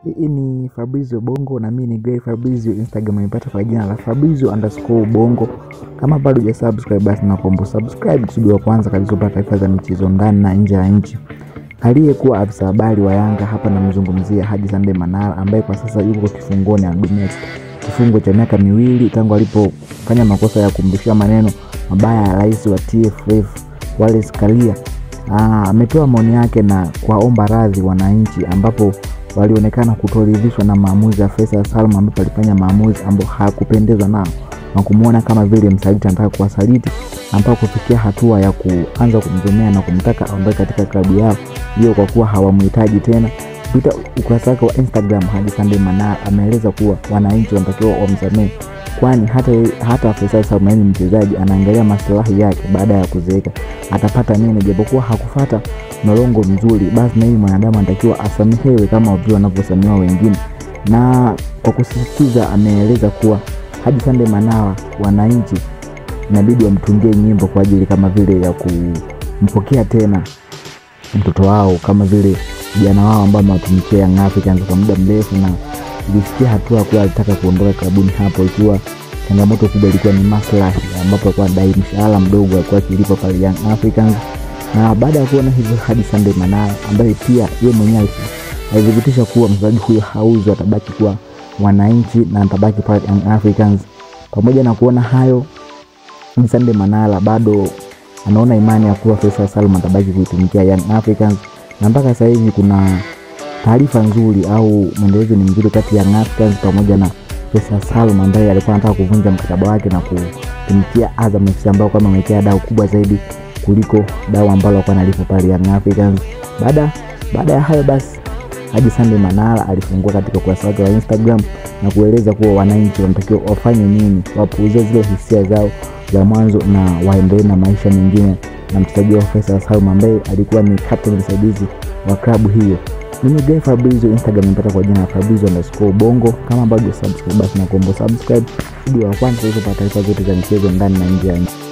Hii ni Fabrizio Bongo na mimi ni Gray Fabrizio. Instagram nimepata kwa jina la Fabrizio underscore Bongo. Kama bado hujasubscribe, basi nakuomba subscribe kusudi wa kwanza kabisa kupata taarifa za michezo ndani na nje ya nchi. Aliyekuwa afisa habari wa Yanga hapa namzungumzia Haji Sande Manara ambaye kwa sasa yuko kifungoni na Dumet, kifungo cha miaka miwili tangu alipofanya makosa ya kumrushia maneno mabaya ya rais wa TFF Wallace Karia. Ametoa maoni yake na kuwaomba radhi wananchi ambapo walionekana kutoridhishwa na maamuzi ya Faisal Salum ambapo alifanya maamuzi ambayo hakupendezwa nao na kumwona kama vile msaliti anataka kuwasaliti ambao kufikia hatua ya kuanza kumzomea na kumtaka aondoke katika klabu yao hiyo kwa kuwa hawamhitaji tena. Kupitia ukurasa wake wa Instagram, Haji Sande Manara ameeleza kuwa wananchi wanatakiwa wamsamehe, kwani hata, hata Faisal Salum ni mchezaji anaangalia maslahi yake baada ya kuzeeka atapata nini, japokuwa hakufata mlolongo mzuri, basi na yeye mwanadamu anatakiwa asamehewe kama vile wanavyosamehewa wengine. Na kwa kusisitiza, ameeleza kuwa Haji Sande Manara, wananchi inabidi wamtungie nyimbo kwa ajili kama vile ya kumpokea tena mtoto wao kama vile vijana wao ambao amewatumikia Young Africans kwa muda mrefu, na ilifikia hatua kuwa alitaka kuondoka klabuni hapo, ikiwa changamoto kubwa ilikuwa ni maslahi, ambapo alikuwa dai mshahara mdogo alikuwa akilipa pale Young Africans. Na baada ya kuona hivyo, Haji Sande Manara ambaye pia yeye mwenyewe alithibitisha kuwa mchezaji huyo hauzi, atabaki kuwa wananchi na atabaki pale Young Africans. Pamoja na kuona hayo, Haji Sande Manara bado anaona imani ya kuwa Faisal Salum atabaki kuitumikia Young Africans, na mpaka sasa hivi kuna taarifa nzuri au mwendelezo ni mzuri kati ya Young Africans pamoja na Faisal Salum ambaye alikuwa anataka kuvunja mkataba wake na kutumikia Azam FC ambao kwa amewekea dau kubwa zaidi kuliko dau ambalo alikuwa analipa pale Young Africans. Baada baada ya hayo basi Haji Sande Manara alifungua katika ukurasa wake wa Instagram na kueleza kuwa wananchi wanatakiwa wafanye nini, wapuuzie zile hisia zao za mwanzo na waendelee na maisha mengine na mchezaji wa Faisal Salum ambaye alikuwa ni captain msaidizi wa klabu hiyo. Mimi Gray Fabrizio, Instagram nimepata kwa jina la Fabrizio underscore Bongo. Kama bado subscribe, basi nakuomba subscribe ili wa kwanza kupata taarifa zote za michezo ndani na nje ya nchi.